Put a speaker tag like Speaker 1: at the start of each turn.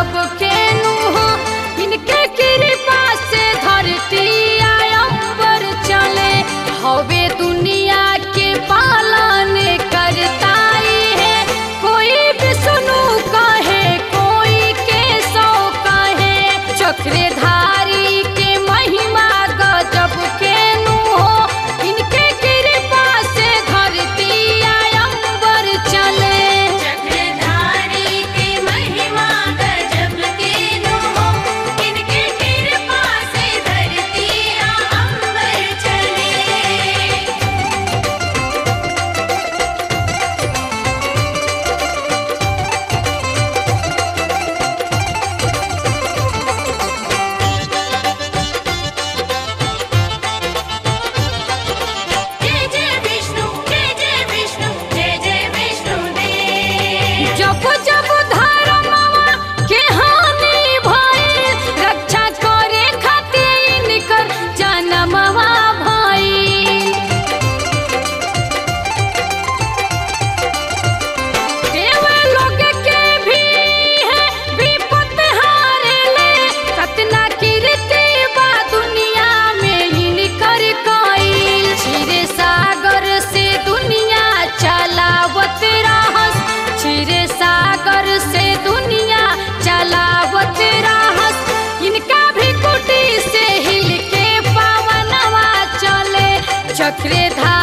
Speaker 1: गजब के नुहा इनके कृपा से धरती आयम्बर चले हवे दुनिया के पालन करताई है कोई विष्णु कहे कोई केशव कहे चक्रधारी के महिमा गजब के नु हो इनके कृपा से धरती आयम्बर चले
Speaker 2: चक्रधारी के महिमा गजब के नो इनके कृपा से धरती अंबर चले जय जय विष्णु जय जय विष्णु जय जय विष्णु देव
Speaker 1: जब जब धर्मवा के हानि भइल रक्षा करे खातिर इनकर जनमवा भइल देव लोग के भी है विपत हारेले कतना कीर्ति बा दुनिया में इनकर कईल क्षीर सागर से दुनिया चलावत रहस क्षीर सागर से दुनिया चलावत रहस इनका भी कुटी से हिल के पावनवा चले चक्रधारी